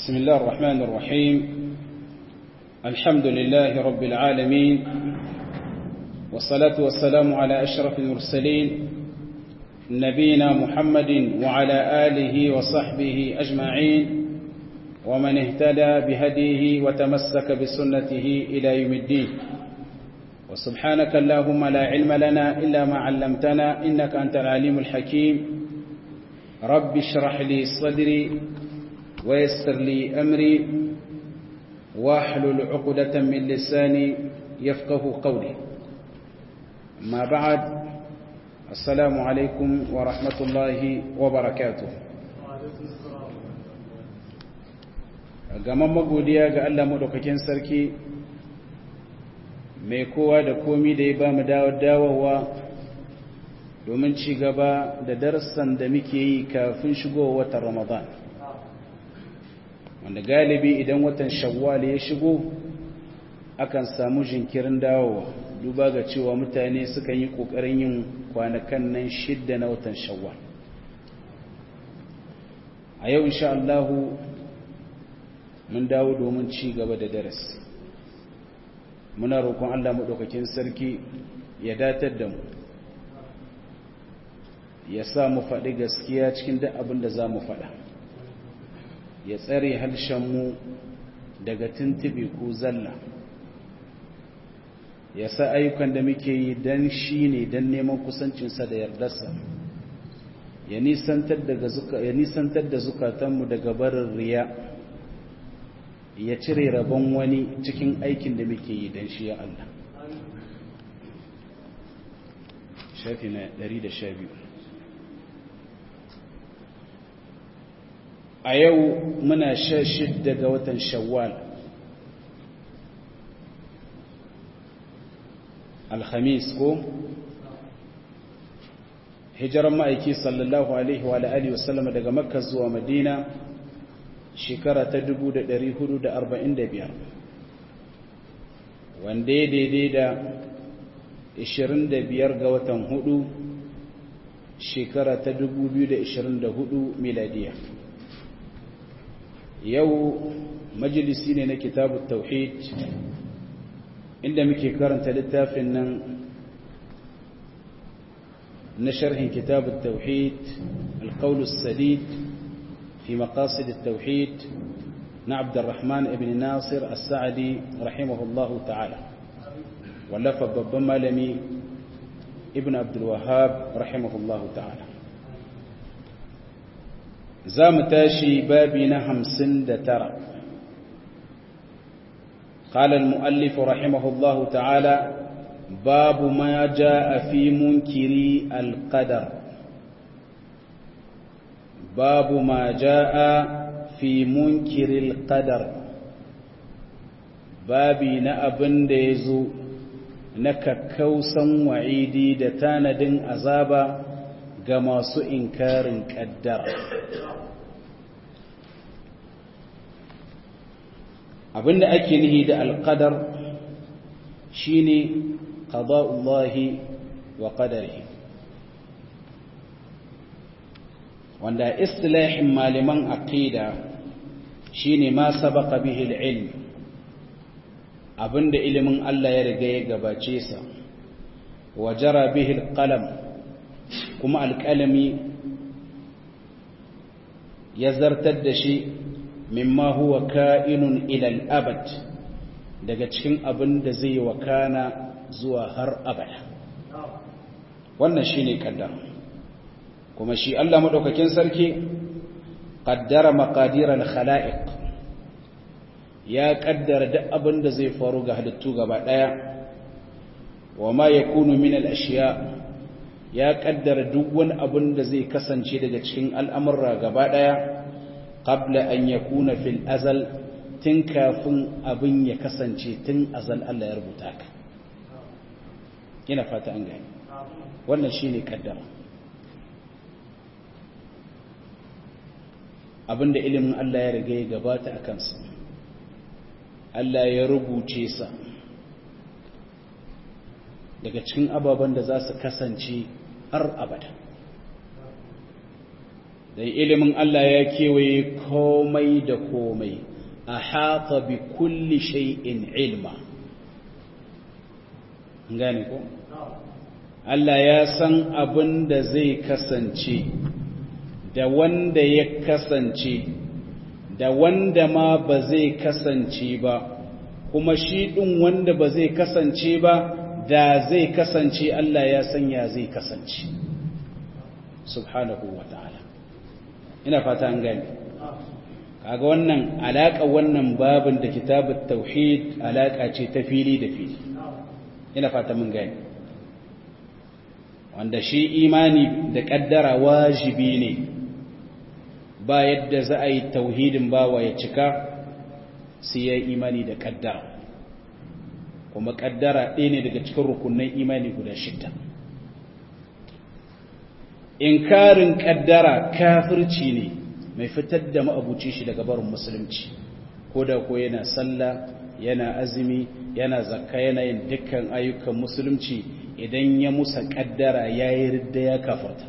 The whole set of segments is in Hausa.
بسم الله الرحمن الرحيم الحمد لله رب العالمين والصلاة والسلام على أشرف المرسلين نبينا محمد وعلى آله وصحبه أجمعين ومن اهتدى بهديه وتمسك بسنته إلى يوم الدين وسبحانك اللهم لا علم لنا إلا ما علمتنا إنك أنت العليم الحكيم رب اشرح لي صدري ويسر لي أمري واحلل عقدة من لساني يفقه قولي ما بعد السلام عليكم ورحمة الله وبركاته gaman magodiya ga Allah madaukakin sarki mai kowa da komi da ya ba mu dawowa domin ci gaba da darussan da muke yi kafin shigowa watan Ramadan wanda galibi idan watan shawwal ya shigo akan samu jinkirin dawowa duba ga cewa mutane sukan yi kokarin yin kwanakan nan shidda na watan shawwal a yau insha Allah mun dawo domin ci gaba da darasi muna roƙon Allah maɗaukakin sarki ya datar da mu ya sa mu faɗi gaskiya cikin duk abin da za mu faɗa ya tsare mu daga tuntube ko zalla ya sa ayyukan da muke yi don shi ne don neman kusancinsa da yardarsa ya nisantar da zukatanmu daga barin riya ya cire rabon wani cikin aikin da muke yi don shi ya Allah shafi na 112 a yau muna sha shidda ga watan shawwal alhamis ko hijiran ma'aiki sallallahu alaihi wa alihi wasallam daga makka zuwa madina shekara ta 1445 wanda ya daidai da 25 ga watan hudu shekara ta 2024 miladiya yau majalisi ne na kitabun tauhid inda muke karanta littafin nan na sharhin kitabun tauhid alƙaulus sadid في مقاصد التوحيد نا عبد الرحمن بن ناصر السعدي رحمه الله تعالى ولف ببما لمي ابن عبد الوهاب رحمه الله تعالى زام تاشي بابنا همسن ترى قال المؤلف رحمه الله تعالى باب ما جاء في منكري القدر باب ما جاء في منكر القدر babi na abin da ya zo na kakkausan wa'idi da tanadin azaba ga masu inkarin ƙaddara abin da ake nihi da alƙadar shi ne ƙada'ullahi wa ƙadari wanda istilahin malaman aqida shine ma sabaqa bihi al-ilm abinda ilimin Allah ya riga ya gabace sa wa jara bihi al-qalam kuma al-qalami ya zartar da shi mimma huwa ka'inun ila al-abad daga cikin abin da zai wakana zuwa har abada wannan shine kaddara kuma shi Allah maɗaukakin sarki ƙaddara maƙadirar khala'iq ya ƙaddara duk abin da zai faru ga halittu gaba ɗaya wa ma ya kunu min al'ashiya ya ƙaddara duk wani abin da zai kasance daga cikin al'amurra gaba ɗaya ƙabla an ya kuna fil azal tun kafin abin ya kasance tun azal Allah ya rubuta ka ina fata an gani wannan shi ne ƙaddara abinda ilimin Allah ya riga ya gabata a kansa Allah ya rubuce sa daga cikin ababen da za su kasance har abada da ilimin Allah ya kewaye komai da komai a haƙa bi kulli shay'in ilma gane ko Allah ya san abin da zai kasance da wanda ya kasance da wanda ma ba zai kasance ba kuma shi ɗin wanda ba zai kasance ba da zai kasance Allah ya sanya zai kasance subhanahu wa ta'ala ina fata an gani kaga wannan alaƙa wannan babin da kitabut tauhid alaƙa ce ta fili da fili ina fata mun gani wanda shi imani da ƙaddara wajibi ne ba yadda za a yi tauhidin bawa ya cika sai ya yi imani da ƙaddara kuma ƙaddara ɗaya ne daga cikin rukunan imani guda shida inkarin ƙaddara kafirci ne mai fitar da ma'abuci shi daga barin musulunci ko da ko yana sallah yana azumi yana zakka yana yin dukkan ayyukan musulunci idan ya musa ƙaddara ya yi ridda ya kafarta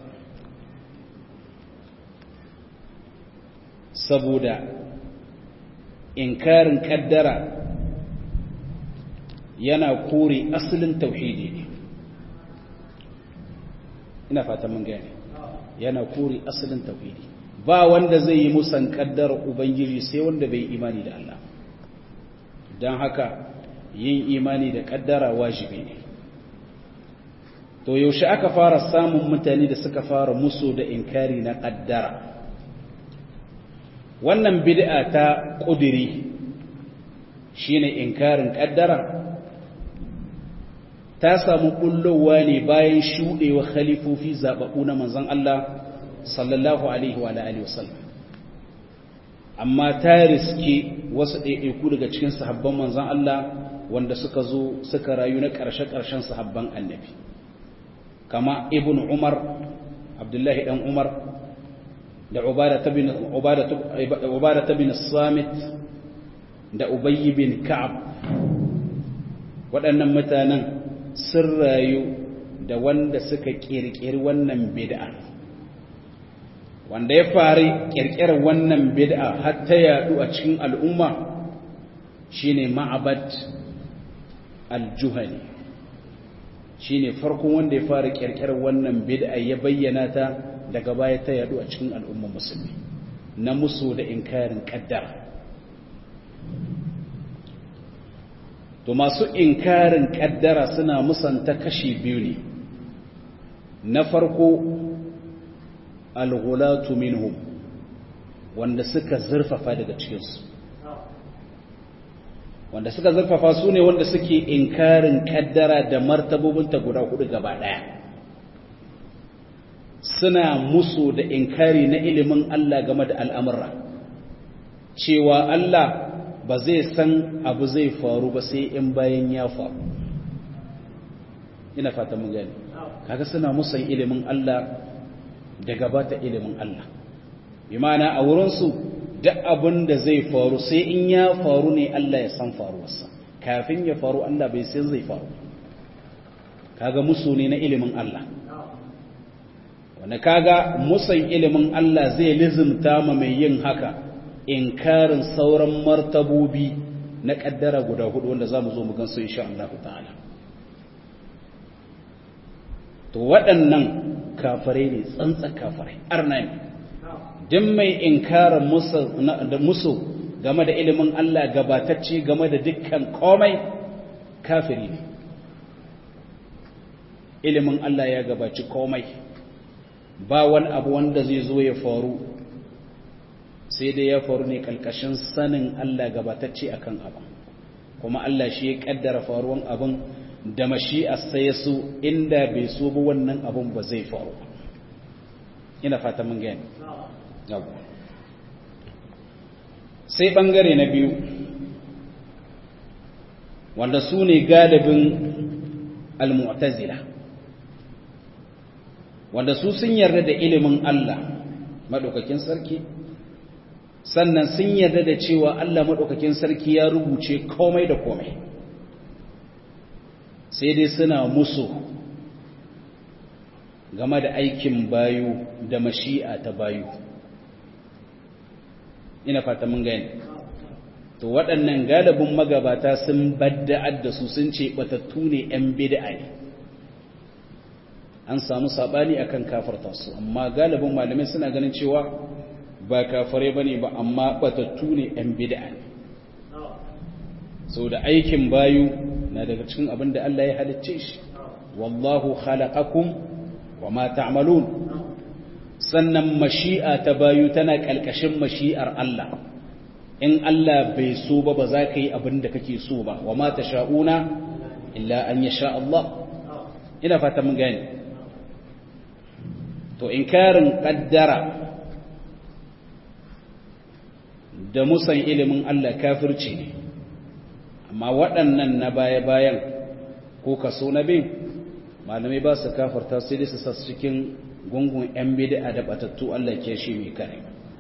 saboda inkarin ƙaddara yana kore asalin tauhidi ne ina fata mun gane yana kore asalin tauhidi ba wanda zai yi musan kaddar ubangiji sai wanda bai imani da Allah don haka yin imani da kaddara wajibi ne to yaushe aka fara samun mutane da suka fara musu da inkari na kaddara wannan bid'a ta kudiri shine inkarin kaddara ta samu kullowa ne bayan shuɗewa khalifofi zaɓaɓɓu na manzon Allah sallallahu alaihi wa alihi wasallam amma ta riske wasu ɗaiɗaiku daga cikin sahabban manzon Allah wanda suka zo suka rayu na ƙarshe-ƙarshen sahabban annabi kama ibn Umar Abdullahi dan Umar da Ubada bin Samit da Ubayy bin Ka'ab waɗannan mutanen sun rayu da wanda suka ƙirƙiri wannan bid'a wanda ya fari ƙirƙirar wannan bid'a har ta yaɗu a cikin al'umma shine ma'abad al-juhani shine farkon wanda ya fara ƙirƙirar wannan bid'a ya bayyana ta daga baya ta yaɗu a cikin al'umma musulmi na musu da inkarin ƙaddara to masu inkarin kaddara suna musanta kashi biyu ne na farko alghulatu minhum wanda suka zurfafa daga cikinsu wanda suka zurfafa su ne wanda suke inkarin kaddara da martabobinta guda hudu gaba daya suna musu da inkari na ilimin Allah game da al'amura cewa Allah ba zai san abu zai faru ba sai in bayan ya faru ina fata mun gani kaga suna musan ilimin Allah da gabata ilimin Allah bi ma'ana a wurinsu duk abin da zai faru sai in ya faru ne Allah ya san faruwarsa kafin ya faru Allah bai sai zai faru kaga musu ne na ilimin Allah wanda kaga musan ilimin Allah zai lizimta ma mai yin haka inkarin sauran martabobi na kaddara guda hudu wanda za mu zo mu gansu insha Allah ta'ala to waɗannan kafirai ne tsantsa kafirai arna ne duk mai inkarin musu game da ilimin Allah gabatacce game da dukkan komai kafiri ne ilimin Allah ya gabaci komai ba wani abu wanda zai zo ya faru sai dai ya faru ne kalkashin sanin Allah gabatacce akan abin kuma Allah shi ya kaddara faruwan abin da mashi'a sai su inda bai so ba wannan abin ba zai faru ina fata mun gani sai bangare na biyu wanda su ne galibin al-mu'tazila wanda su sun yarda da ilimin Allah madaukakin sarki sannan sun yarda da cewa Allah madaukakin sarki ya rubuce komai da komai sai dai suna musu game da aikin bayu da mashi'a ta bayu ina fata mun gani to waɗannan galibin magabata sun badda'ar da su sun ce batattu ne 'yan bid'a ne an samu saɓani akan kafarta su amma galibin malamai suna ganin cewa ba kafare ba ne ba amma batattu ne 'yan bid'a ne sau da aikin bayu na daga cikin abin da Allah ya halicce shi wallahu khalaqakum wa ma ta'malun sannan mashi'a ta bayu tana kalkashin mashi'ar Allah in Allah bai so ba ba za ka yi abin da kake so ba wa ma tasha'una illa an yasha Allah ina fata mun gane to inkarin kaddara da musan ilimin Allah kafirci ne amma waɗannan na baya-bayan ko kaso na bin malamai ba su kafarta sai dai su sa cikin gungun 'yan bida da batattu Allah ke shi mai kare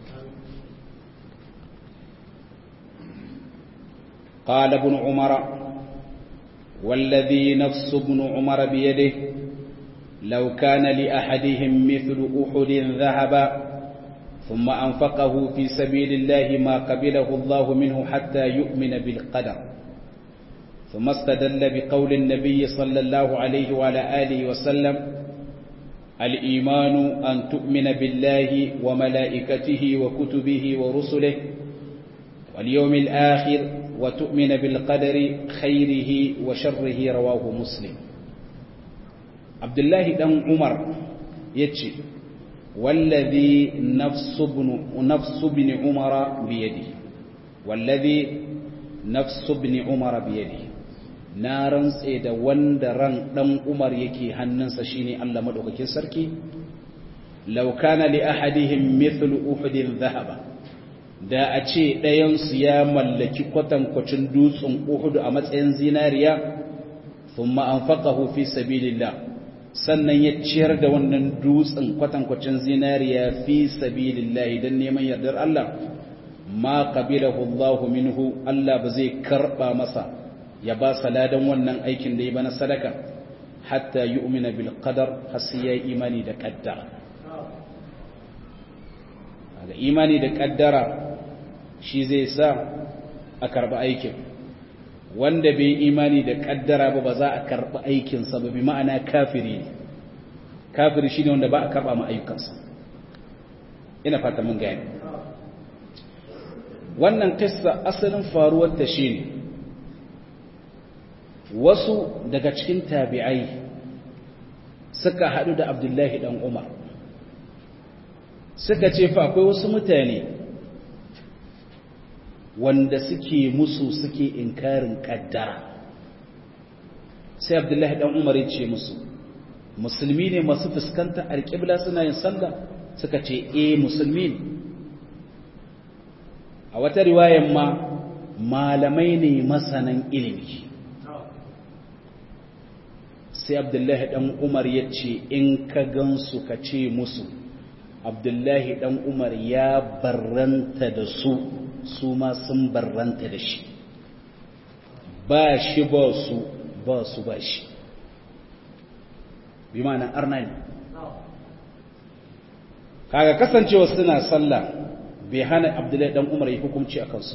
قال ابن عمر والذي نفس ابن عمر بيده لو كان لأحدهم مثل أحد ذهبا ثم أنفقه في سبيل الله ما قبله الله منه حتى يؤمن بالقدر ثم استدل بقول النبي صلى الله عليه وعلى آله وسلم الإيمان أن تؤمن بالله وملائكته وكتبه ورسله واليوم الآخر وتؤمن بالقدر خيره وشره رواه مسلم عبد الله بن عمر يتشي والذي نفس ابن نفس ابن عمر بيده والذي نفس ابن عمر بيده na rantse da wanda ran dan Umar yake hannunsa shine Allah madaukakin sarki law kana li ahadihim mithlu uhudin dhahaba da a ce ɗayan su ya mallaki kwatankwacin dutsen Uhud a matsayin zinariya thumma anfaqahu fi sabilillah sannan ya ciyar da wannan dutsen kwatankwacin zinariya fi sabilillah dan neman yardar Allah ma qabilahu Allah minhu Allah ba zai karba masa ya ba saladan wannan aikin da ya bana sadaka hatta yu'mina bil qadar har sai ya imani da qaddara ga imani da qaddara shi zai sa a karba aikin wanda bai imani da kaddara ba ba za a karɓi aikinsa ba bi ma'ana kafiri ne kafiri shi ne wanda ba a karɓa ma ayyukansa ina fata mun gani wannan kissa asalin faruwar ta shi ne wasu daga cikin tabi'ai suka haɗu da abdullahi ɗan umar suka ce fa akwai wasu mutane wanda suke musu suke inkarin kaddara sai abdullahi dan umar ya ce musu musulmi ne masu fuskanta alƙibla suna yin sallah suka ce eh musulmi ne a wata riwayan ma malamai ne masanan ilimi sai abdullahi dan umar ya ce in ka gansu ka ce musu abdullahi dan umar ya barranta da su su ma sun barranta da shi ba shi ba su ba su ba shi bi ma'ana arna ne kaga kasancewa suna sallah bai hana abdullahi dan umar yi hukunci a kansu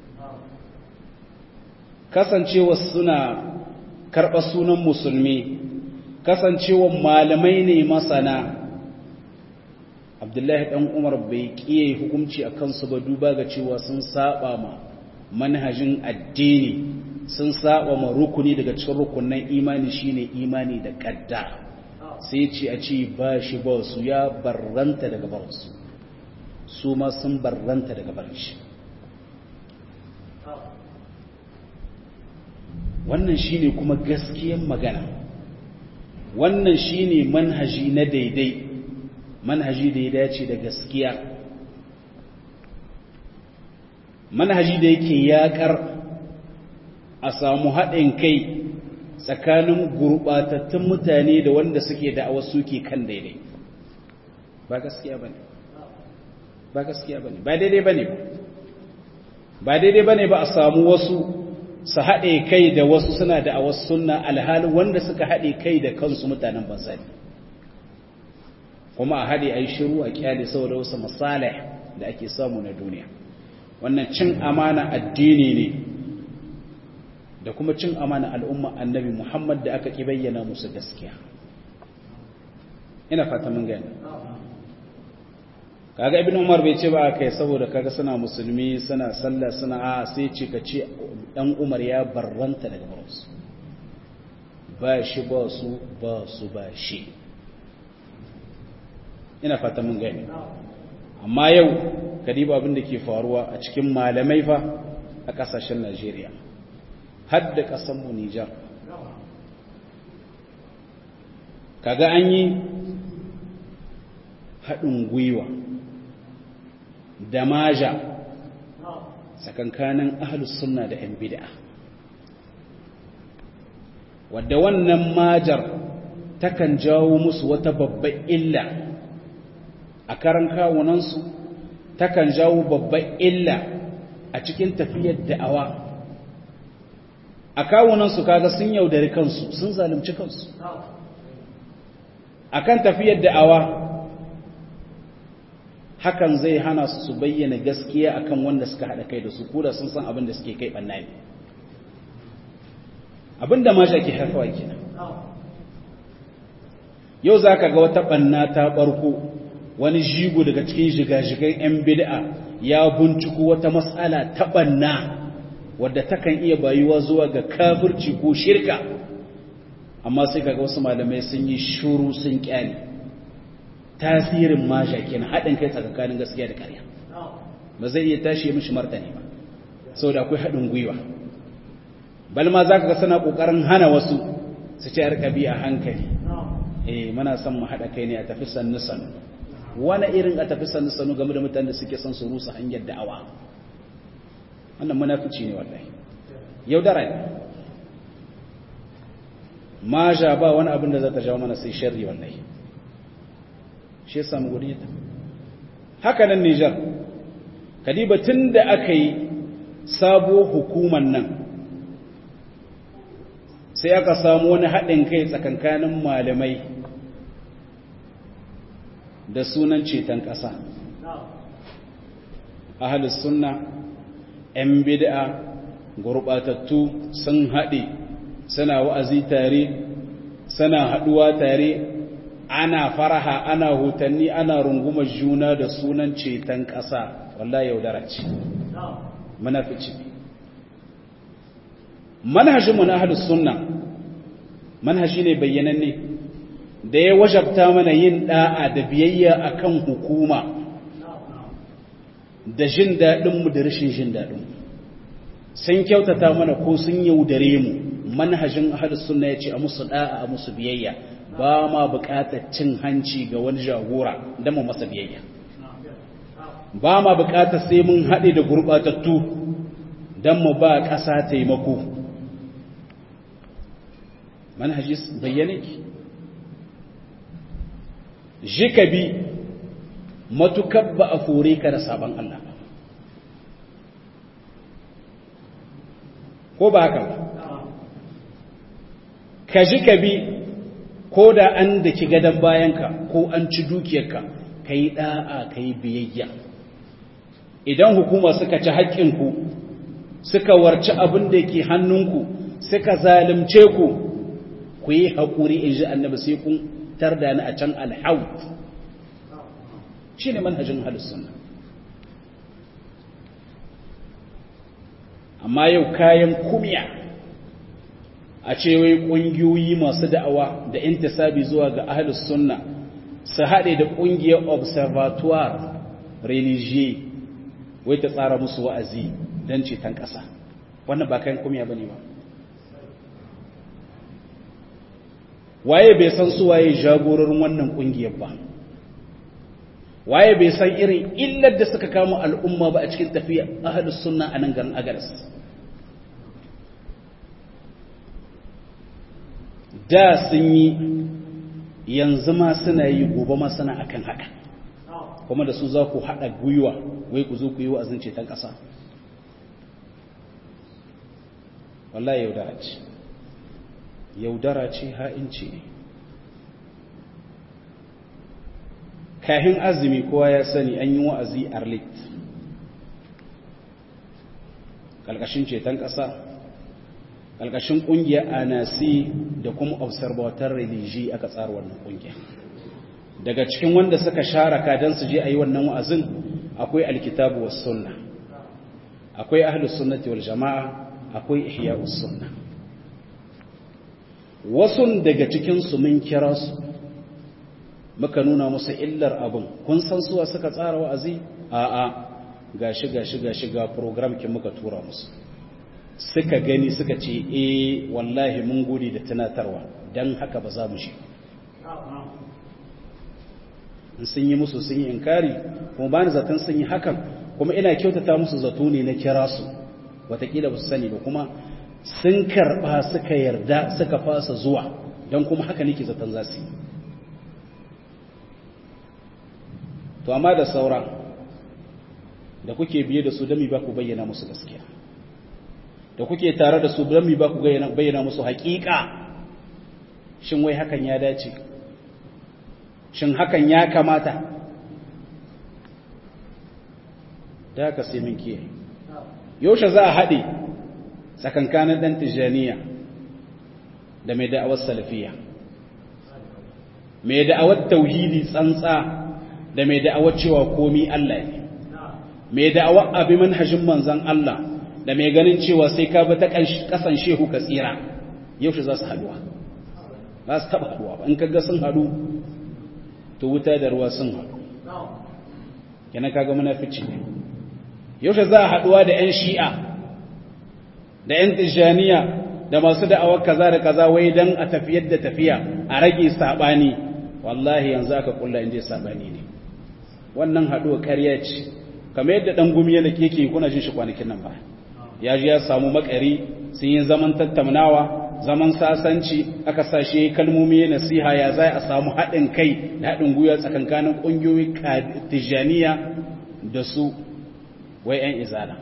kasancewa suna karɓar sunan musulmi kasancewa malamai ne masana abdullahi dan umar bai kiye hukunci a kansu ba duba ga cewa sun saba ma manhajin addini sun saba ma rukuni daga cikin rukunan imani shine imani da kadda sai ce a ce ba shi ba su ya barranta daga barinsu su ma sun barranta daga barin shi wannan shine kuma gaskiyan magana wannan shine manhaji na daidai manhaji da ya dace da gaskiya manhaji da yake yakar a samu haɗin kai tsakanin gurɓatattun mutane da wanda suke da'awar suke kan daidai ba gaskiya ba ne ba gaskiya ba ne ba daidai ba ne ba ba daidai ba ne ba a samu wasu su haɗe kai da wasu suna da'awar sunna alhalin wanda suka haɗe kai da kansu mutanen banza ne kuma a haɗe a yi shiru a kyale saboda wasu masalih da ake samu na duniya wannan cin amana addini ne da kuma cin amana al'umma annabi Muhammad da aka ki bayyana musu gaskiya ina fata mun gani kaga ibn umar bai ce ba kai saboda kaga suna musulmi suna sallah suna a sai ce ka ce dan umar ya barranta daga barinsu ba shi ba su ba su ba shi ina fata mun gani amma yau kadiba abin da ke faruwa a cikin malamai fa a kasashen Najeriya har da kasan mu Nijar kaga an yi haɗin gwiwa da maja tsakankanin ahlus sunna da 'yan bid'a wadda wannan majar takan jawo musu wata babbar illa a karan kawunansu takan jawo babbar illa a cikin tafiyar da'awa a kawunansu kaga sun yaudari kansu sun zalunci kansu akan tafiyar da'awa hakan zai hana su su bayyana gaskiya akan wanda suka haɗa kai da su koda sun san abin da suke kai ɓanna ne abin da masha ke haifawa kenan yau za ka ga wata ɓanna ta ɓarko wani jigo daga cikin shiga-shigan 'yan bid'a ya binciko wata matsala ta ɓanna wadda takan iya bayuwa zuwa ga kafirci ko shirka amma sai kaga wasu malamai sun yi shuru sun kyale tasirin masha kenan haɗin kai tsakanin gaskiya da ƙarya ba zai iya tashi ya mishi martani ba saboda akwai haɗin gwiwa balma za ka ga suna ƙoƙarin hana wasu su ce arkabi a hankali eh muna son mu haɗa kai ne a tafi sannu sannu wani irin a tafi sannu sannu game da mutanen da suke son su rusa hanyar da'awa wannan munafici ne wallahi yaudara ne maja ba wani abin da za ta jawo mana sai sharri wallahi shi ya samu guri ta haka nan Nijar kadiba tun da aka yi sabo hukuman nan sai aka samu wani haɗin kai tsakankanin malamai da sunan ceton ƙasa ahalus sunna 'yan bid'a gurɓatattu sun haɗe suna wa'azi tare suna haɗuwa tare ana faraha ana hutanni ana rungumar juna da sunan ceton ƙasa wallahi yaudara ce manafici manhajinmu na ahalus sunna manhaji ne bayyananne da ya wajabta mana yin da'a da biyayya akan hukuma da jin daɗinmu da rashin jin daɗinmu sun kyautata mana ko sun yaudare mu manhajin ahalus sunna ya ce a musu da'a a musu biyayya ba ma buƙatar cin hanci ga wani jagora don mu masa biyayya ba ma buƙatar sai mun haɗe da gurɓatattu don mu ba ƙasa taimako manhaji bayyane ki jika bi matukar ba a fore ka da sabon Allah ko ba haka ba ka ji ka bi ko da an da ki gadon bayanka ko an ci dukiyarka ka yi ɗa'a ka yi biyayya idan hukuma suka ci haƙƙinku suka warci abin da ke hannunku suka zalimce ku ku yi haƙuri in ji annabi sai kun tarda ni a can alhaut shi ne manhajin sunna amma yau kayan kumya a ce wai ƙungiyoyi masu da'awa da intisabi zuwa ga ahlus sunna su haɗe da ƙungiyar observatoire religieux wai ta tsara musu wa'azi don ceton ƙasa wannan ba kayan kumya ba ne ba waye bai san su waye jagororin wannan ƙungiyar ba waye bai san irin illar da suka kama al'umma ba a cikin tafiya ahlus sunna a nan garin agaras da sun yi yanzu ma suna yi gobe ma suna akan haka kuma da su za ku haɗa gwiwa wai ku zo ku yi wa'azin ceton ƙasa wallahi yaudara ce yaudara ce ha'inci ne kahin azumi kowa ya sani an yi wa'azi arlit ƙalƙashin ceton ƙasa ƙalƙashin ƙungiyar anasi da kuma observator religi aka tsara wannan ƙungiya daga cikin wanda suka sharaka don su je a yi wannan wa'azin akwai alkitabu was sunna akwai ahlus sunnati wal jama'a akwai ihya'us sunna wasu daga cikin su mun kira su muka nuna musu illar abin kun san suwa suka tsara wa'azi a'a gashi gashi gashi ga program kin muka tura musu suka gani suka ce eh wallahi mun gode da tunatarwa dan haka ba za mu shi in sun yi musu sun yi inkari kuma ba ni zaton sun yi hakan kuma ina kyautata musu zato ne na kira su watakila ba su sani ba kuma sun karɓa suka yarda suka fasa zuwa don kuma haka nake zaton za su yi to amma da saura da kuke biye da su dami ba ku bayyana musu gaskiya da kuke tare da su dami ba ku bayyana musu haƙiƙa shin wai hakan ya dace shin hakan ya kamata da haka sai min kiyaye yaushe za a haɗe tsakankanin ɗan tijjaniya da mai da'awar salafiya mai da'awar tauhidi tsantsa da mai da'awar cewa komi Allah ne mai da'awar abi manhajin manzan Allah da mai ganin cewa sai ka bi ta kasan shehu ka tsira yaushe za su haduwa ba su taba haduwa ba in kaga sun hadu to wuta da ruwa sun hadu yana kaga munafici ne yaushe za a haduwa da yan shi'a da yan tijaniya da masu da'awar kaza da kaza wai dan a tafiyar da tafiya a rage sabani wallahi yanzu aka kulla inda sabani ne wannan haduwa ƙarya ce kamar yadda dan gumi yana yake kuna jin shi kwanakin nan ba ya ji ya samu makari sun yi zaman tattaunawa zaman sasanci aka sashe kalmomi nasiha ya zai a samu haɗin kai da haɗin gwiwa tsakankanin ƙungiyoyi tijaniya da su wai 'yan izala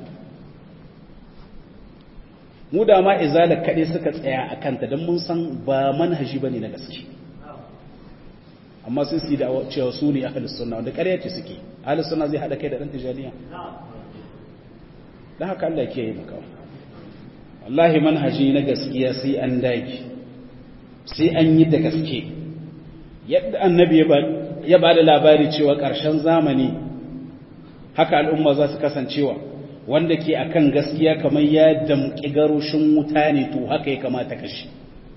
mu da ma izala kaɗai suka tsaya a kanta don mun san ba manhaji ba ne na gaske amma sun su yi da cewa su ne ahalus sunna wanda ƙarya ce suke ahalus sunna zai haɗa kai da ɗan tijaniya don haka Allah ke yi maka wallahi manhaji na gaskiya sai an daki sai an yi da gaske yadda annabi ya ba da labari cewa ƙarshen zamani haka al'umma za su kasancewa wanda ke akan gaskiya kamar ya damƙi garushin wuta ne to haka ya kamata kashi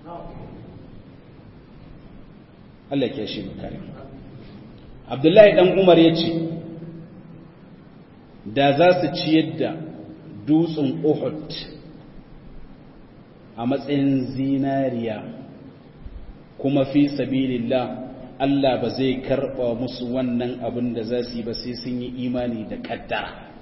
Allah ke shi makare Abdullahi dan Umar ya ce da za su ciyar da dutsen Uhud a matsayin zinariya kuma fi sabilillah Allah ba zai karɓa musu wannan abin da za su yi ba sai sun yi imani da ƙaddara.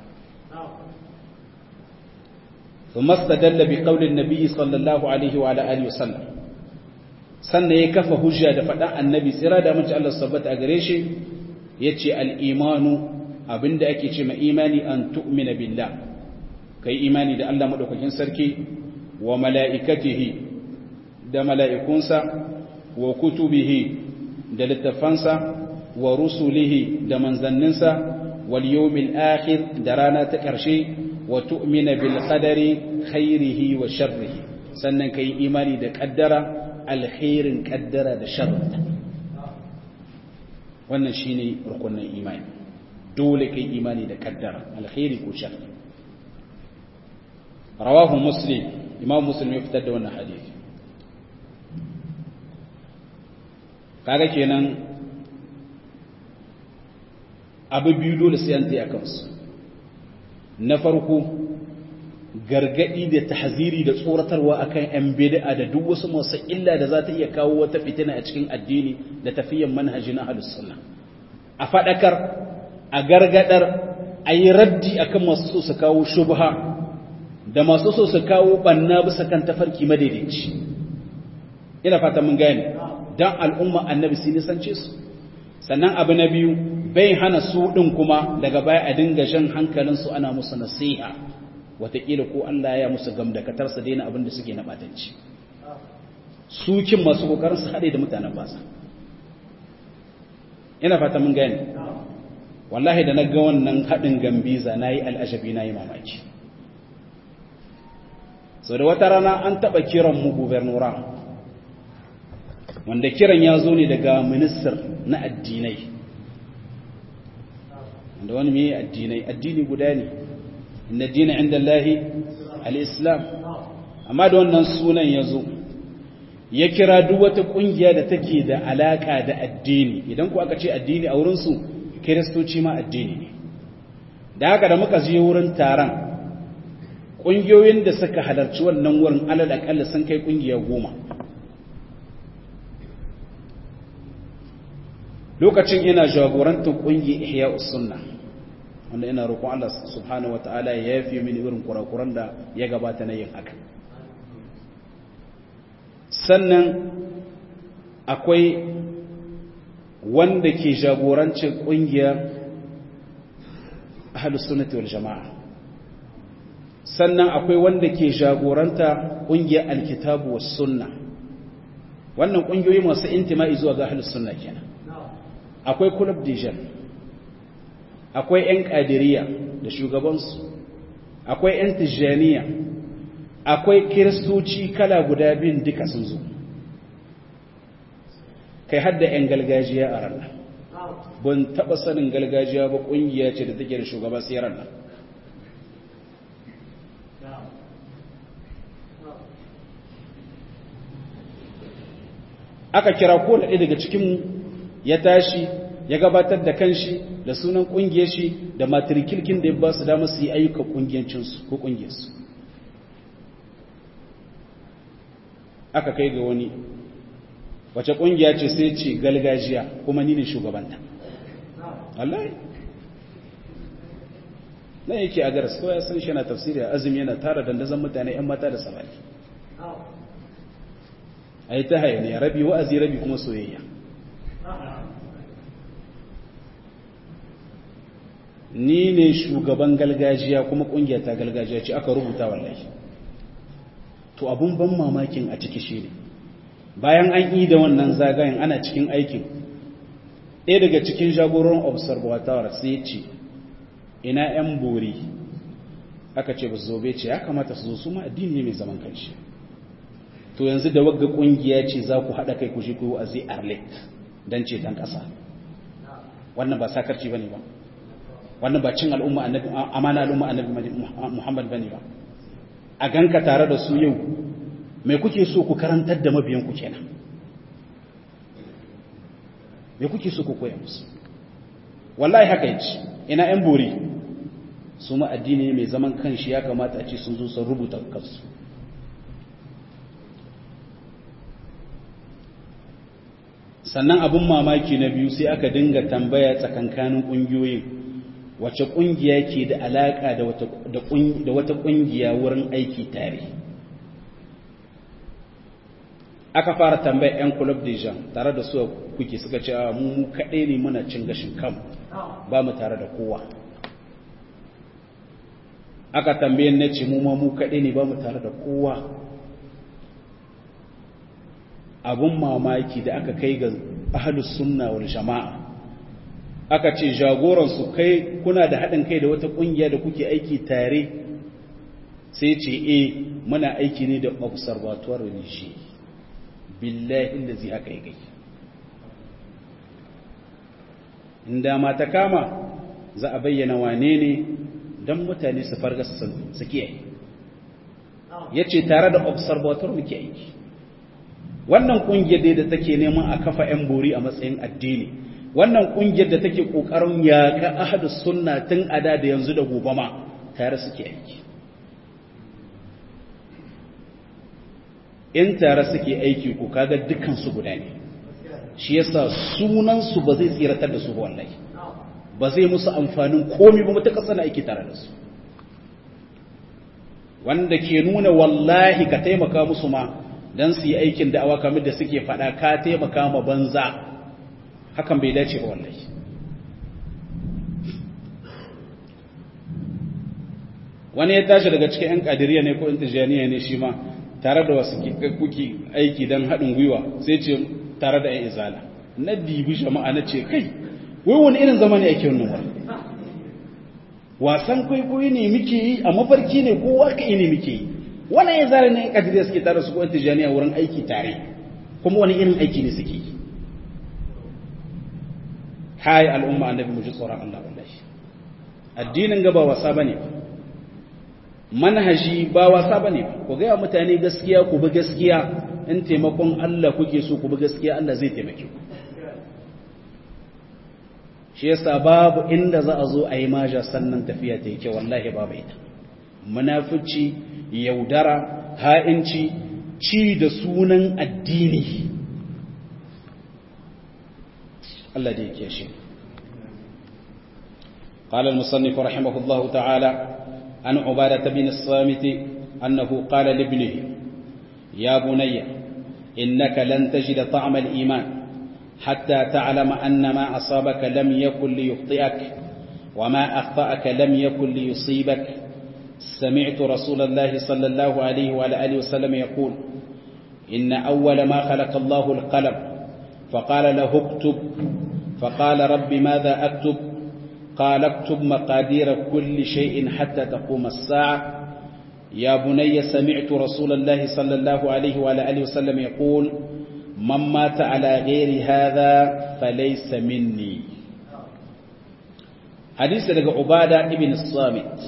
ثم استدل بقول النبي صلى الله عليه وعلى آله وسلم sannan ya kafa hujja da faɗa annabi tsira da mace Allah sabbata a gare shi ya ce al'imanu abinda ake ce ma imani an tu'mina billah kai imani da Allah maɗaukakin sarki wa mala'ikatihi da mala'ikunsa wa kutubihi da littafansa wa rusulihi da manzanninsa wal yawmil akhir da rana ta ƙarshe wa tu'mina bil qadari khairihi wa sharrihi sannan kai imani da kaddara alkhairin kaddara da sharrinta wannan shine rukunin imani dole kai imani da kaddara alkhairi ko sharri rawahu muslim imam muslim ya fitar da wannan hadisi kaga kenan abu biyu dole sai an tsaya kansu na farko gargadi da tahziri da tsoratarwa akan yan bid'a da duk wasu masu illa da za ta iya kawo wata fitina a cikin addini da tafiyan manhaji na ahlus sunna a fadakar a gargadar a yi raddi akan masu so su kawo shubha da masu so su kawo banna bisa kan tafarki madaidaici ina fata mun gane dan al'umma annabi sun nisance su sannan abu na biyu bai hana su ɗin kuma daga baya a dinga jan hankalinsu ana musu nasiha wataƙila ko Allah ya musu gamdakatar su daina abin da suke na ɓatanci sukin masu ƙoƙarin su haɗe da mutanen basa ina fata mun gani wallahi da na ga wannan haɗin gambiza na yi al'ajabi na yi mamaki sau da wata rana an taɓa kiran mu gubernura wanda kiran ya zo ne daga ministar na addinai wanda wani mai addinai addini guda ne inda dina inda Allahi al'islam amma da wannan sunan ya zo ya kira duk wata ƙungiya da take da alaƙa da addini idan ku aka ce addini a wurinsu kiristoci ma addini ne da haka da muka je wurin taron ƙungiyoyin da suka halarci wannan wurin alal aƙalla sun kai ƙungiya goma lokacin ina jagorantar ƙungiyar ihya sunna wanda ina roƙon Allah subhanahu wata'ala ya yafe mini irin kurakuran da ya gabata na yin haka sannan akwai wanda ke jagorancin ƙungiyar ahlus sunnati wal jama'a sannan akwai wanda ke jagoranta ƙungiyar alkitabu was sunna wannan ƙungiyoyi masu intima'i zuwa ga ahlus sunna kenan akwai club dijan akwai 'yan ƙadiriya da shugabansu akwai 'yan tijjaniya akwai kiristoci kala guda biyun duka sun zo kai hadda 'yan galgajiya a ranar ban taɓa sanin galgajiya ba ƙungiya ce da take da shugaba sai ranar aka kira ko da ɗaya daga cikinmu ya tashi ya gabatar da kanshi da sunan kungiyar shi da matrikilkin da ya ba su dama su yi ayyukan kungiyancinsu ko kungiyarsu aka kai ga wani wace kungiya ce sai ce galgajiya kuma ni ne shugabanta Allah na yake a garas kawai sun shi na tafsiri a azumi yana tara dandazon mutane 'yan mata da samari a yi ta hayaniya rabi wa'azi rabi kuma soyayya ni ne shugaban galgajiya kuma kungiyar ta galgajiya ce aka rubuta wallahi to abun ban mamakin a ciki shi ne bayan an yi da wannan zagayen ana cikin aikin ɗaya daga cikin jagoran observatoire sai ce ina 'yan bori aka ce ba su zobe ce ya kamata su zo su ma addini ne mai zaman kanshi to yanzu da wagga kungiya ce za ku haɗa kai ku shi ku a zai arlet don ce dan ƙasa wannan ba sakarci ba ne ba wannan ba cin al'umma annabi amana al'umma annabi Muhammad bane ba a ganka tare da su yau me kuke so ku karantar da mabiyan ku kenan me kuke so ku koya musu wallahi haka yace ina yan bori su ma addini mai zaman kanshi ya kamata a ce sun zo sun rubuta kansu sannan abun mamaki na biyu sai aka dinga tambaya tsakankanin ƙungiyoyin wace ƙungiya ke da alaƙa da wata ƙungiya wurin aiki tare aka fara tambaya 'yan club dejan tare da su kuke suka ce a mu kaɗai ne muna cin gashin kam ba mu tare da kowa aka tambaye na ce mu ma mu kaɗai ne ba mu tare da kowa abun mamaki da aka kai ga ahalus sunna wal jama'a aka ce jagoransu kai kuna da haɗin kai da wata ƙungiya da kuke aiki tare sai ce e muna aiki ne da observatoire religieux billahi inda zai haka yi gai inda ma ta kama za a bayyana wane ne don mutane su farga su kiyaye ya ce tare da observatoire muke aiki wannan ƙungiyar da take neman a kafa 'yan bori a matsayin addini wannan kungiyar da take kokarin yaƙa ahadus sunna tun ada da yanzu da gobe ma tare suke aiki in tare suke aiki ko kaga dukkan su guda ne shi yasa sunan su ba zai tsiratar da su ba wallahi ba zai musu amfanin komai ba mutakar sana aiki tare da su wanda ke nuna wallahi ka taimaka musu ma dan su yi aikin da'awa kamar da suke faɗa ka taimaka ma banza hakan bai dace ba wallahi wani ya tashi daga cikin 'yan kadiriya ne ko intijaniya ne shi ma tare da wasu kuki aiki don haɗin gwiwa sai ce tare da 'yan izala na dibi jama'a na ce kai wai wani irin zama ne ake wannan wani wasan kwaikwayo ne muke yi a mafarki ne ko waka ne muke yi wannan ya zara ne kadiriya suke tare su ko tijaniya wurin aiki tare kuma wani irin aiki ne suke yi hai al'umma annabi mu ji tsoron Allah wallahi addinin ga ba wasa bane ba manhaji ba wasa bane ba ku ga mutane gaskiya ku bi gaskiya in taimakon Allah kuke so ku bi gaskiya Allah zai taimake ku shi yasa babu inda za a zo a yi maja sannan tafiya ta yake wallahi babu ita munafici yaudara ha'inci ci da sunan addini Allah da yake shi قال المصنف رحمه الله تعالى عن عبادة بن الصامت أنه قال لابنه يا بني إنك لن تجد طعم الإيمان حتى تعلم أن ما أصابك لم يكن ليخطئك وما أخطأك لم يكن ليصيبك سمعت رسول الله صلى الله عليه وعلى آله وسلم يقول إن أول ما خلق الله القلم فقال له اكتب فقال رب ماذا أكتب قال اكتب مقادير كل شيء حتى تقوم الساعة يا بني سمعت رسول الله صلى الله عليه وعلى آله وسلم يقول من مات على غير هذا فليس مني حديث لك عبادة ابن الصامت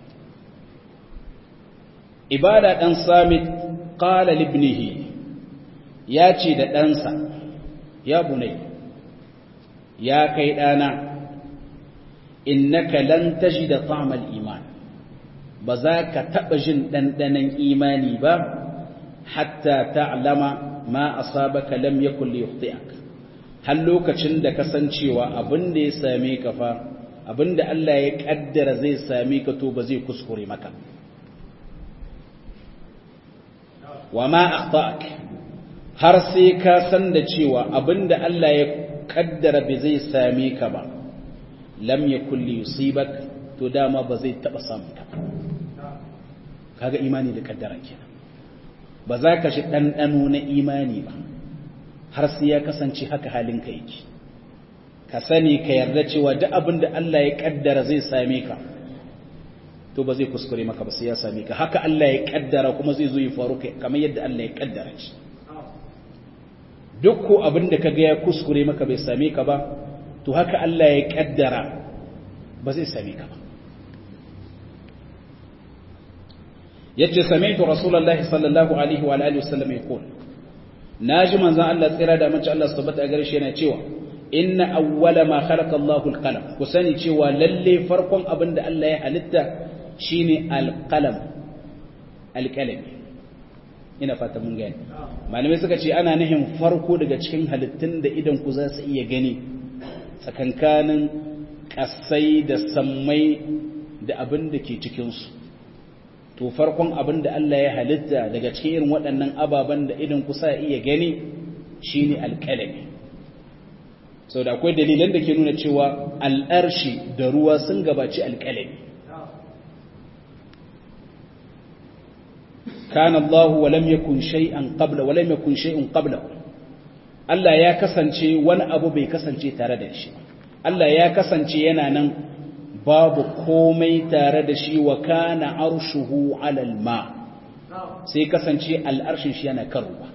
عبادة ابن صامت قال لابنه ياتي da ɗansa ya bunai ya kai ɗana innaka lan tajida ta'mal iman ba za ka taɓa jin ɗanɗanon imani ba hatta ta'lama ma asabaka lam yakul liyukhti'ak har lokacin da kasancewa abin da ya same ka fa abin da Allah ya kaddara zai same ka to ba zai kuskure maka wa ma akhta'ak har sai ka san da cewa abin da Allah ya kaddara bai zai same ka ba lam yakul liyusibak to dama ba zai taba samun ka kaga imani da kaddara kenan ba za ka shi ɗanɗano na imani ba har sai ya kasance haka halinka yake ka sani ka yarda cewa duk abin da Allah ya kaddara zai same ka to ba zai kuskure maka ba sai ya same ka haka Allah ya kaddara kuma zai zo ya faru kamar yadda Allah ya kaddara shi duk ko abin da kaga ya kuskure maka bai same ka ba to haka Allah ya kaddara ba zai same ka ba yace sami'tu rasulullahi sallallahu alaihi wa alihi wasallam yaqul naji manzon Allah tsira da mace Allah subhanahu wa ta'ala yana cewa inna awwala ma khalaqa Allahu al-qalam ku sani cewa lalle farkon abin da Allah ya halitta shine al-qalam al-qalam ina fata mun gani malamai suka ce ana nihin farko daga cikin halittun da idan ku za su iya gani tsakankanin kasai da sammai da abin da ke cikinsu to farkon abin da Allah ya halitta daga cikin irin waɗannan ababen da idan kusa iya gani shine alƙalami sau da akwai dalilan da ke nuna cewa al'arshi da ruwa sun gabaci alƙalami kana Allah wa lam yakun shay'an qabla wa lam yakun shay'un qabla Allah ya kasance wani abu bai kasance tare da shi Allah ya kasance yana nan babu komai tare da shi wa kana arshuhu alal ma sai kasance al'arshin shi yana kan ruwa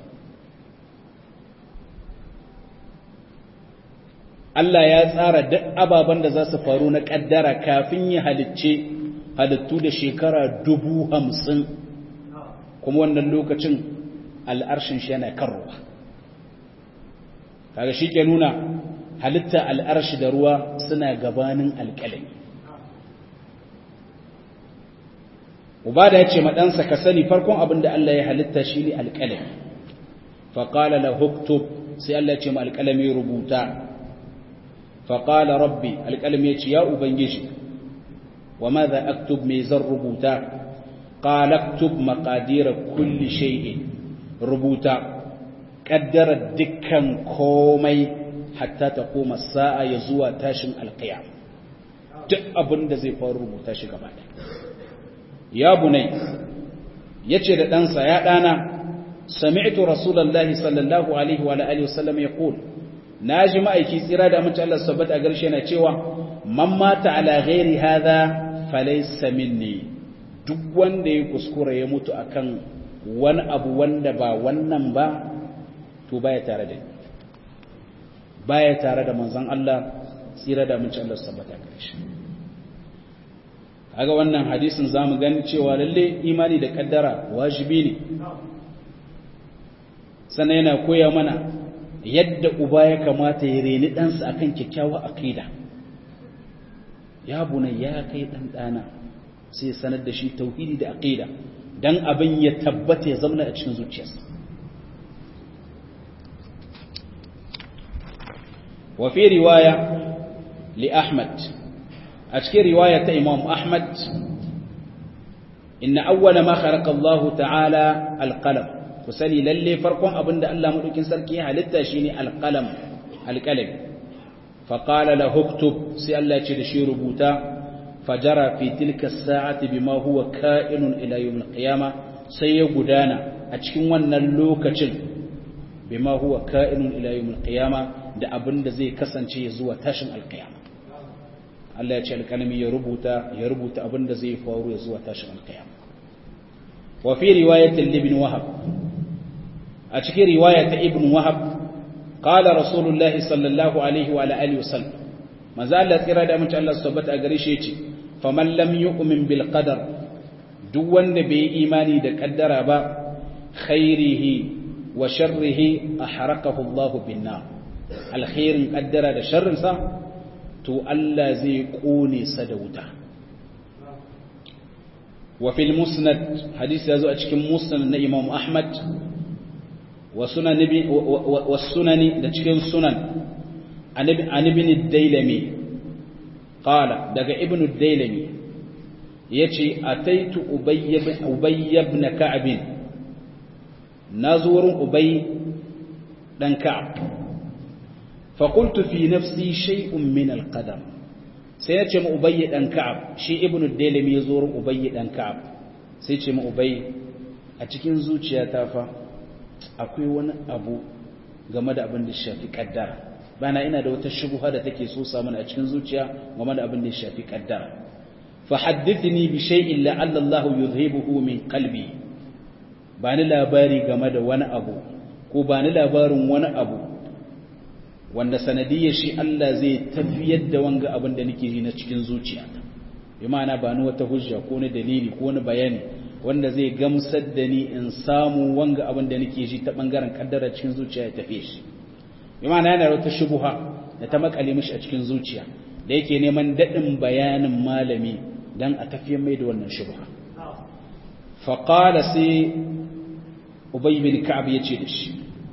Allah ya tsara duk ababen da za su faru na ƙaddara kafin ya halicce halittu da shekara dubu hamsin kuma wannan lokacin al'arshin shi yana kan ruwa kaga shi ke nuna halitta al'arshi da ruwa suna gabanin alƙalami ubada ya ce maɗansa ka sani farkon abin da Allah ya halitta shi ne alƙalami faƙala la huktub sai Allah ya ce ma alƙalami rubuta faƙala rabbi alƙalami ya ce ya ubangiji wa ma za aktub mai zan rubuta ƙala aktub maƙadira kulli shay'in rubuta ƙaddara dukkan komai hatta ta koma sa'a ya zuwa tashin alƙiyam duk abin da zai faru rubuta shi gaba ɗaya ya bunai ya ce da ɗansa ya ɗana sami'tu rasulallah sallallahu alaihi wa alihi wasallam ya ƙul na ji ma'aiki tsira da mace Allah sabbata a garshe na cewa man mata ala ghairi hadha falaysa minni duk wanda ya kuskura ya mutu akan wani abu wanda ba wannan ba to baya tare da baya tare da manzon Allah tsira da mun ci Allah sabbata gare shi kaga wannan hadisin zamu gani cewa lalle imani da kaddara wajibi ne sannan yana koya mana yadda uba ya kamata ya reni ɗansa akan kyakkyawa aqida ya bunai ya kai ɗan ɗana sai sanar da shi tauhidi da aqida dan abin ya tabbata ya zauna a cikin zuciyarsa wa fi riwaya li ahmad a cikin riwaya ta imam ahmad inna awwala ma khalaqa Allah ta'ala al-qalam ku sani lalle farkon abin da Allah madaukin sarki ya halitta shine al-qalam al-qalam fa qala lahu uktub sai Allah ya ce da shi rubuta fajara fi tilka as-sa'ati bima huwa ka'inun ila yawm al-qiyama sai ya gudana a cikin wannan lokacin bima huwa ka'inun ila yawm al-qiyama da abin da zai kasance zuwa tashin al-qiyama Allah ya ce alƙalami ya rubuta ya rubuta abin da zai faru ya zuwa tashin alƙiyama wa fi riwayatin ibn wahab a cikin riwaya ta ibn wahab qala rasulullah sallallahu alaihi wa alihi wasallam manzo Allah tsira da mutum Allah subhanahu a gare shi yace faman lam yu'min bil qadar duk wanda bai imani da kaddara ba khairihi wa sharrihi ahraqahu Allah bin nar alkhairin kaddara da sharrin sa to Allah zai kone sa da wuta wa fil musnad hadisi yazo a cikin musnad na Imam Ahmad wa sunan wa sunani da cikin sunan an ibn ad-Dailami qala daga ibn ad-Dailami yace ataitu Ubay ibn Ubay ibn Ka'b nazurin Ubay dan Ka'b فقلت في نفسي شيء من القدر سيأتي ما أبي دان كعب شي ابن الديلم يزور أبي دان كعب سيأتي ما أبي أتكين زوجي تافا akwai wani abu game da abin da shafi kaddara bana ina da wata shubuha da take so samun a cikin zuciya game da abin da shafi kaddara fa haddithni bi shay'in la'alla Allah yuzhibuhu min qalbi bani labari game da wani abu ko bani labarin wani abu wanda sanadiyar shi Allah zai tafiyar da wanga abin da nake ji na cikin zuciyata bi ma'ana ba ni wata hujja ko ni dalili ko ni bayani wanda zai gamsar da ni in samu wanga abin da nake ji ta bangaren kaddara cikin zuciya ya tafi shi bi ma'ana yana wata shubuha da ta makale mishi a cikin zuciya da yake neman dadin bayanin malami dan a tafiyar mai da wannan shubha fa qala sai ubay bin ka'ab yace da shi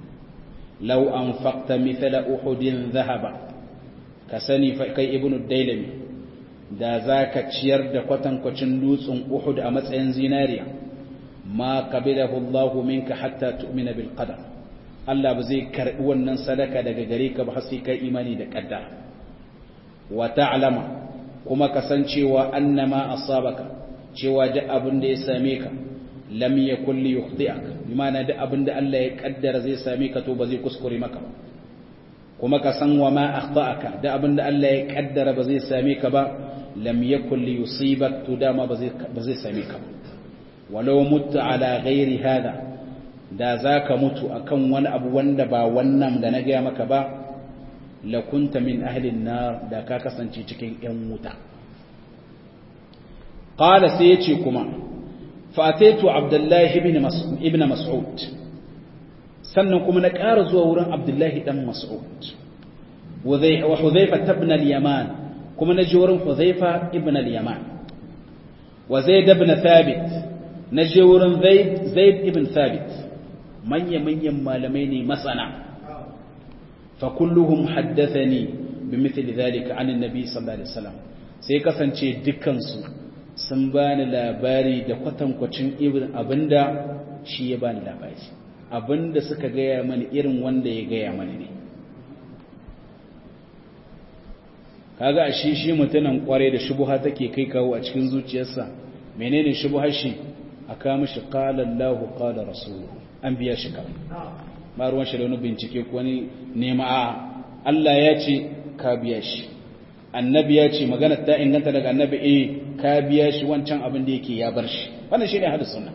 لو أنفقت مثل أحد ذهبا كسني كي ابن الديلمي da za ka ciyar da kwatankwacin dutsen Uhud a matsayin zinariya ma qabilahu Allah minka hatta tu'mina bil qadar Allah ba zai karbi wannan sadaka daga gare ka ba har sai kai imani da qaddara wa ta'lama kuma kasancewa annama asabaka cewa duk abin da ya same ka lam yakul li yukhdi'ak bimana duk abinda Allah ya kaddara zai same ka to ba zai kuskure maka ba kuma ka san wa ma akhta'aka duk abinda Allah ya kaddara ba zai same ka ba lam yakul li yusibak to dama ba zai ba zai same ka ba walau mutta ala ghairi hada da zaka mutu akan wani abu wanda ba wannan da na gaya maka ba la kunta min ahli an-nar da ka kasance cikin yan wuta qala sai yace kuma فأتيت عبد الله ابن مسعود sannan kuma na ƙara zuwa wurin Abdullahi ɗan Mas'ud wa Hudhaifa ibn al-Yaman kuma na je wurin Hudhaifa ibn al-Yaman wa Zaid ibn Thabit na je wurin Zaid Zaid ibn Thabit manya manyan malamai ne masana fa kulluhum haddathani bimithli dhalika an an-nabi sallallahu alaihi wasallam sai kasance dukkan su sun bani labari da kwatankwacin irin abinda shi ya bani labari abinda suka gaya mani irin wanda ya gaya mani ne kaga a shi shi mutumin kware da shubuha take kai kawo a cikin zuciyarsa menene shubuhar shi a kama shi qala Allahu qala rasuluhu an biya shi kawai ba ruwan shi da wani bincike ko wani nema a Allah ya ce ka biya shi annabi ya ce magana ta inganta daga annabi eh ka biya shi wancan abin da yake ya bar shi wannan shine hadis sunna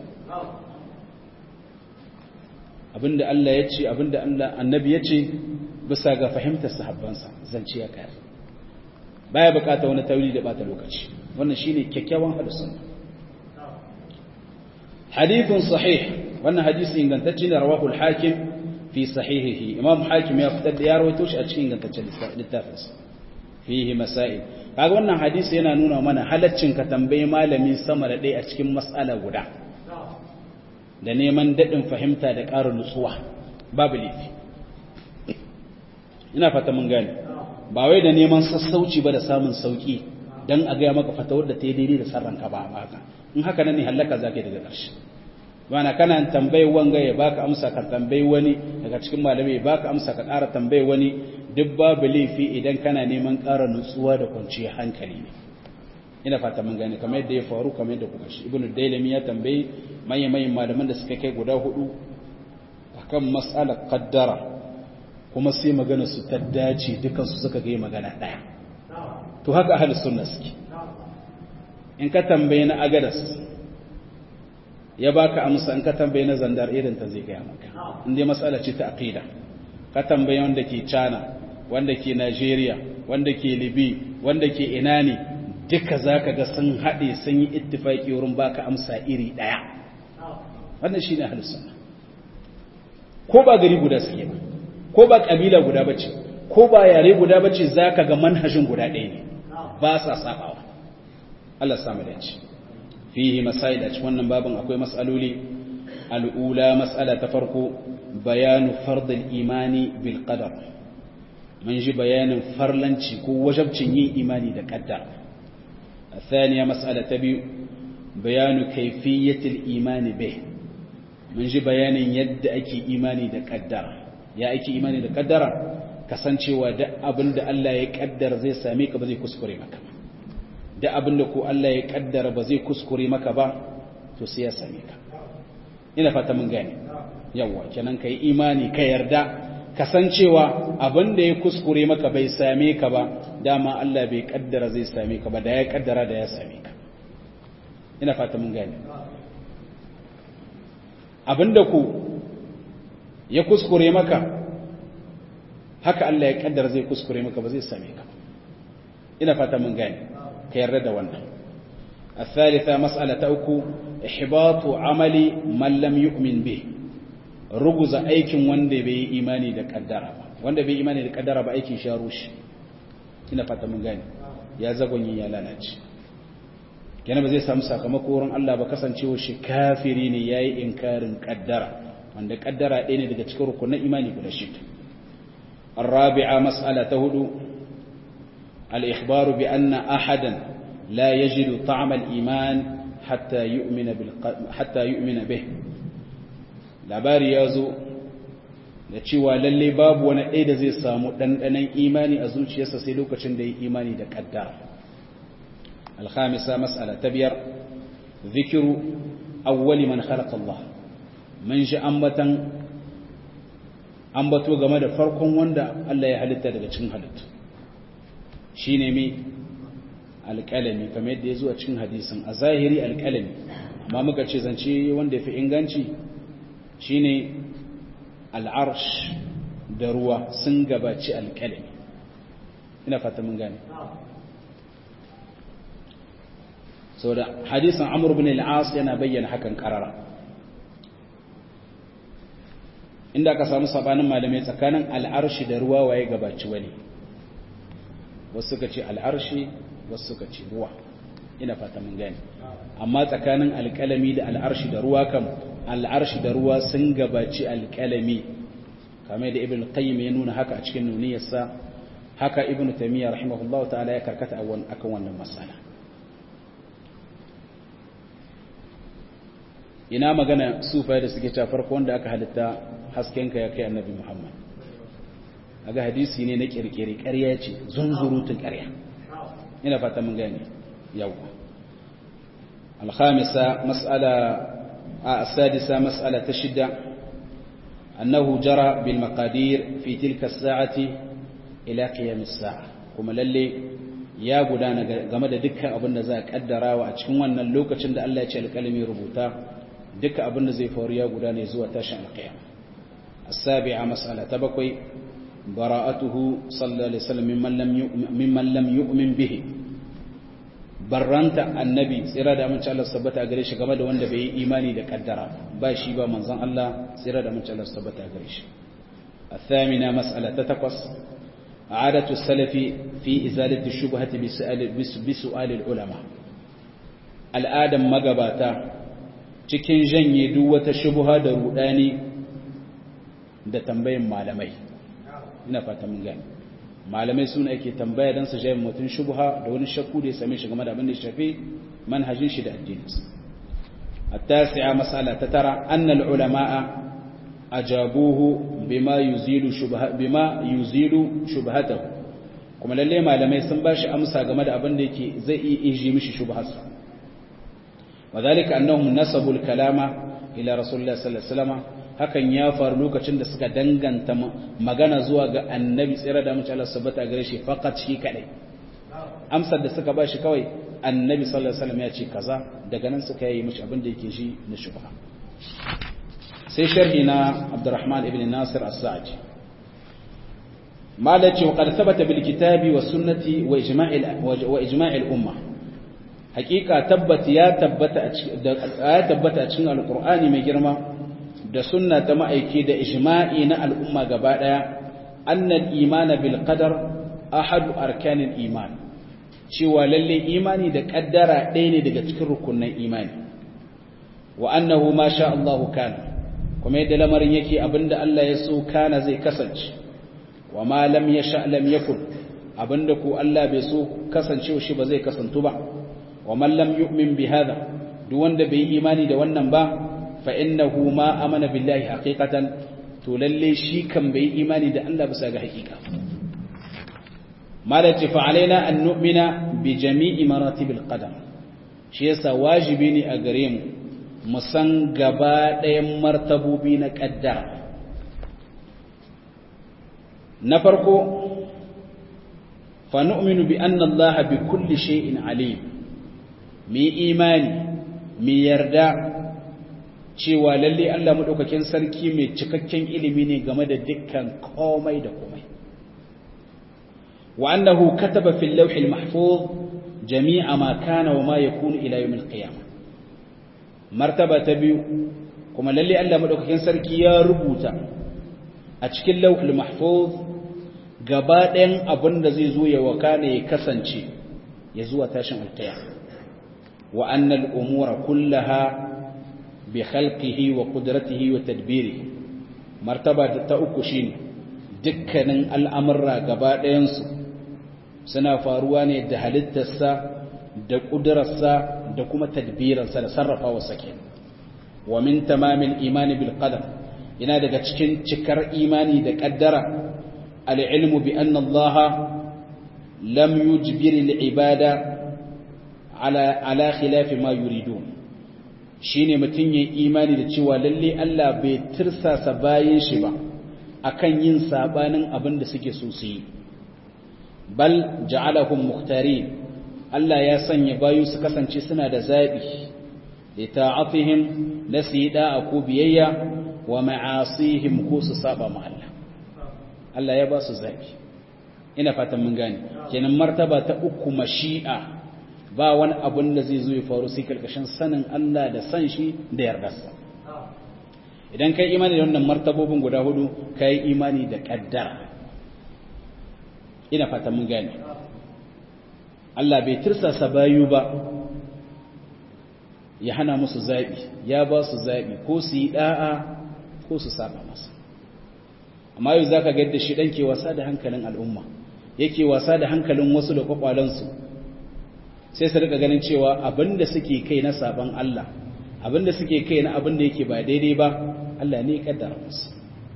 abinda Allah ya ce abinda Allah annabi ya ce bisa ga fahimtar sahabbansa zance ya kayar baya bukata wani tawili da bata lokaci wannan shine kyakkyawan hadis sunna hadithun sahih wannan hadisi ingantacce ne rawahu al-hakim fi sahihihi imam hakim ya fitar da ya rawaito shi a cikin ingantaccen littafinsa fihi masail kaga wannan hadisi yana nuna mana halaccin ka tambayi malami sama da ɗaya a cikin mas'ala guda da neman daɗin fahimta da ƙarin nutsuwa babu laifi ina fata mun gane ba wai da neman sassauci ba da samun sauki dan a gaya maka fatawar da ta yi daidai da sarranka ba haka in haka nan ne hallaka zaka daga ƙarshe wana kana tambayi wanga ya baka amsa ka tambayi wani daga cikin malamai ya baka amsa ka ƙara tambayi wani duk babu laifi idan kana neman ƙara nutsuwa da kwanciyar hankali ne ina fata mun gane kamar yadda ya faru kamar yadda kuka shi ibnu dailami ya tambayi manyan manyan malaman da suka kai guda hudu akan mas'alar qaddara kuma sai magana su ta dace dukan su suka ga magana daya to haka ahlus sunna suke in ka tambaye na agadas ya baka amsa in ka tambaye na zandar irin ta zai gaya maka in dai mas'ala ce ta aqida ka tambaye wanda ke China wanda ke Nigeria wanda ke Libi wanda ke ina ne duka zaka ga sun haɗe sun yi ittifaki wurin baka amsa iri ɗaya wannan shine ahlus sunna ko ba gari guda suke ba ko ba kabila guda bace ko ba yare guda bace zaka ga manhajin guda ɗaya ne ba sa sabawa Allah ya samu dace fihi masail a cikin wannan babin akwai mas'aloli al'ula mas'ala ta farko bayanu fardul imani bil qadar mun ji bayanin farlanci ko wajabcin yin imani da qaddar الثانية مسألة تبي بيان كيفية الإيمان به من جي بيان يد أكي إيماني دا قدر يا أكي إيماني دا قدر kasance wa da abin da Allah ya kaddara zai same ka ba zai kuskure maka ba da abin da ko Allah ya kaddara ba zai kuskure maka ba to sai ya same ka ina fata mun gane yawa kenan kai imani ka yarda kasancewa abin da ya kuskure maka bai same ka ba dama Allah bai kaddara zai same ka ba da ya kaddara da ya same ka ina fata mun gane abinda ku ya kuskure maka haka Allah ya kaddara zai kuskure maka ba zai same ka ina fata mun gane ka yarda da wannan الثالثة مسألة أكو إحباط عمل من لم يؤمن به رجز أيكم وندي بي إيماني دا قدر وندي بي إيماني دا قدر بأيكي شاروش ina fata mun gane ya zagonyi ya lalace kenan ba zai samu sakamako wurin Allah ba kasancewa shi kafiri ne yayi inkarin kaddara wanda kaddara ɗaya ne daga cikin rukunin imani guda shida الرابعة مسألة هدو الإخبار بأن أحدا لا يجد طعم الإيمان حتى يؤمن, بالق... حتى يؤمن به labari ya zo da cewa lalle babu wani ɗaya da zai samu ɗanɗanen imani a zuciyarsa sai lokacin da ya imani da ƙaddara alhamisa mas'ala ta biyar zikiru awwali man khalaqa Allah mun shi ambatan ambato game da farkon wanda Allah ya halitta daga cikin halittu shine mi alƙalami kamar yadda ya zo a cikin hadisin a zahiri alƙalami amma muka ce zance wanda ya fi inganci shine al'arsh da ruwa sun gabaci alƙalami ina fata mun gane so da hadisin amur bin al'as yana bayyana hakan karara inda aka samu sabanin malamai tsakanin al'arshi da ruwa waye gabaci wani wasu suka ce al'arshi wasu suka ce ruwa ina fata mun gane amma tsakanin alƙalami da al'arshi da ruwa kam al'arshi da ruwa sun gabaci alƙalami kamar da ibn qayyim ya nuna haka a cikin nuniyarsa haka ibn taymiya rahimahullahu ta'ala ya karkata akan wannan masala ina magana sufa da suke cewa farko wanda aka halitta haskenka ya kai annabi muhammad aga hadisi ne na kirkiri ƙarya ce zunzurutun ƙarya ina fata mun gane yau الخامسة مسألة السادسة مسألة تشدة أنه جرى بالمقادير في تلك الساعة إلى قيام الساعة كما للي ya gudana game da dukkan abin da za a kaddarawa a cikin wannan lokacin da Allah ya ce alƙalami rubuta dukkan abin da zai faru ya gudana zuwa tashin alƙiyama as-sabi'a mas'ala ta bakwai bara'atuhu sallallahu alaihi wasallam mimman lam yu'min mimman lam yu'min bihi barranta annabi tsira da amince Allah tabbata gare shi game da wanda bai yi imani da kaddara ba shi ba manzon Allah tsira da amince Allah tabbata gare shi الثامنة مسألة تتقص عادة السلف في إزالة الشبهة بسؤال, بسؤال العلماء الآدم مقباتا cikin janye duk wata shubha da rudani da tambayin malamai ina fata mun gani malamai suna ake tambaya dan su jaye mutun shubha da wani shakku da ya same shi game da abin da ya shafi manhajin shi da addininsa التاسعة مسألة تترى أن العلماء ajabuhu bima yuzilu shubha bima yuzilu shubhatahu kuma lalle malamai sun bashi amsa game da abin da yake zai iya inji mishi shubharsa wadhalika annahum nasabu al-kalama ila rasulillah sallallahu alaihi wasallam hakan ya faru lokacin da suka danganta magana zuwa ga annabi tsira da mace Allah subhanahu gare shi faqat shi kadai amsar da suka bashi kawai annabi sallallahu alaihi wasallam ya ce kaza daga nan suka yi mishi abin da yake shi na shubha sai sharhi na Abdurrahman ibn Nasir as-Sa'di malaci wa qad thabata bil kitabi was sunnati wa ijma'il wa ijma'il umma hakika tabbata ya tabbata ya tabbata a cikin alqur'ani mai girma da sunna ta ma'aiki da ijma'i na al'umma gaba daya annal imana bil qadar ahadu arkanil iman cewa lalle imani da kaddara ɗaya ne daga cikin rukunin imani wa annahu ma sha Allahu kana kuma yadda lamarin yake abinda Allah ya so kana zai kasance wa ma lam yasha lam yakun abinda ko Allah bai so kasancewa shi ba zai kasantu ba wa man lam yu'min bi hada duk wanda bai yi imani da wannan ba fa innahu ma amana billahi haqiqatan to lalle shi kan bai imani da Allah bisa ga haƙiƙa malati fa alaina an nu'mina bi jami'i maratibil qadam shi yasa wajibi ne a gare mu mu san gaba ɗayan martabobi na ƙaddara na farko fa nu'minu bi anna Allah bi kulli shay'in alim mi imani mi yarda cewa lalle Allah madaukakin sarki mai cikakken ilimi ne game da dukkan komai da komai wa annahu kataba fil lawhil mahfuz jami'a ma kana wa ma yakunu ila yawmil qiyamah martaba ta biyu kuma lalle Allah madaukakin sarki ya rubuta a cikin lawhil mahfuz gaba ɗayan abin da zai zo ya wakana ya kasance ya zuwa tashin alqiyamah wa annal umura kullaha bi khalqihi wa qudratihi wa tadbirihi martaba ta uku shine dukkanin al'amurra gaba ɗayansu suna faruwa ne da halittarsa da ƙudurarsa da kuma tadbirarsa da sarrafawarsa ke wa min tamamin imani bil qadar ina daga cikin cikar imani da ƙaddara al'ilmu bi anna Allah lam yujbiri al'ibada ala ala khilafi ma yuridun shine mutum yin imani da cewa lalle Allah bai tirsasa bayin shi ba akan yin sabanin abin da suke so su yi bal ja'alahum mukhtarin Allah ya sanya bayu su kasance suna da zabi li ta'atihim nasida ko biyayya wa ma'asihim ko su saba ma Allah Allah ya ba su zabi ina fatan mun gane kenan martaba ta uku mashi'a ba wani abun da zai zo ya faru sai karkashin sanin Allah da san shi da yardarsa idan kai imani da wannan martabobin guda hudu kai imani da kaddara ina fata mun gane Allah bai tirsasa bayu ba ya hana musu zabi ya ba su zabi ko su yi da'a ko su saba masa amma yau zaka ga yadda shi dan ke wasa da hankalin al'umma yake wasa da hankalin wasu da kwakwalansu sai su rika ganin cewa abinda suke kai na saban Allah abinda suke kai na abinda yake ba daidai ba Allah ne ya kaddara musu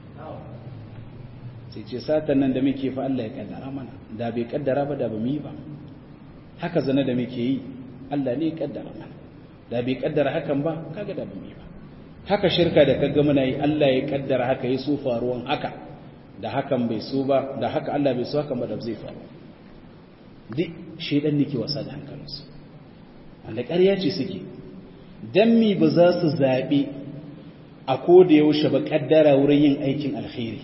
sai ce satan nan da muke fa Allah ya kaddara mana da bai kaddara ba da ba mu yi ba haka zana da muke yi Allah ne ya kaddara mana da bai kaddara hakan ba kaga da ba mu yi ba haka shirka da kaga muna yi Allah ya kaddara haka ya so faruwan haka da hakan bai so ba da haka Allah bai so hakan ba da zai faru duk shedan nake wasa da hankalinsu wanda ƙarya ce suke dan mi ba za su zaɓi a koda yaushe ba ƙaddara wurin yin aikin alkhairi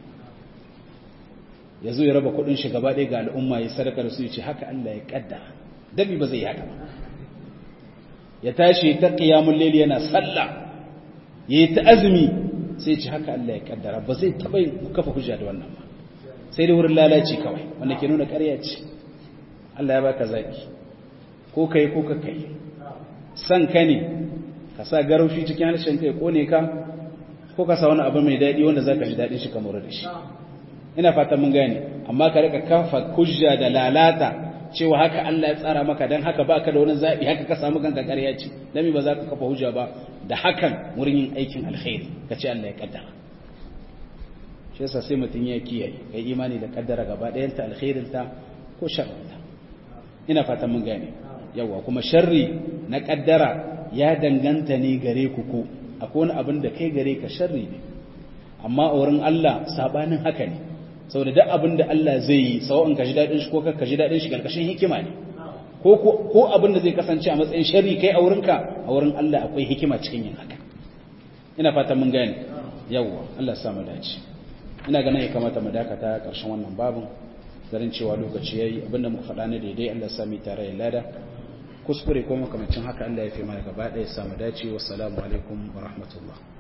ya zo ya raba kuɗin shi gaba ɗaya ga al'umma ya sadaka da su ya ce haka Allah ya ƙaddara dan mi ba zai yi haka ba ya tashi ta qiyamul layl yana sallah yayi ta azumi sai ce haka Allah ya ƙaddara ba zai taɓa kafa hujja da wannan ba sai dai wurin lalaci kawai wanda ke nuna ƙarya ce Allah ya baka zaki ko kai ko ka kai san ka ne ka sa garaushi cikin harshen kai kone ka ko ka sa wani abu mai daɗi wanda za ka ji daɗin shi kamar da shi ina fatan mun gane amma ka rika kafa hujja da lalata cewa haka Allah ya tsara maka dan haka baka da wani zabi haka ka samu kanka ƙarya ce dan ba za ka kafa hujja ba da hakan wurin yin aikin alkhairi ka ce Allah ya kaddara shi yasa sai mutum ya kiyaye kai imani da kaddara gaba ɗayan ta alkhairin ta ko sharrin ta ina fatan mun gane yawa kuma sharri na kaddara ya danganta ne gare ku ko akwai wani abin da kai gare ka sharri ne amma a wurin Allah sabanin haka ne saboda duk abin da Allah zai yi sawa'in ka ji dadin shi ko ka ji dadin shi karkashin hikima ne ko ko abin da zai kasance a matsayin sharri kai a wurinka a wurin Allah akwai hikima cikin yin haka ina fatan mun gane yawa Allah ya sa mu dace ina ganin ya kamata mu dakata karshen wannan babin garin cewa lokaci yayi abinda muka faɗa ne daidai Allah ya sa mu tare ya lada kuskure ko makamancin haka Allah ya fi mana gaba ɗaya ya samu dace wassalamu alaikum wa rahmatullah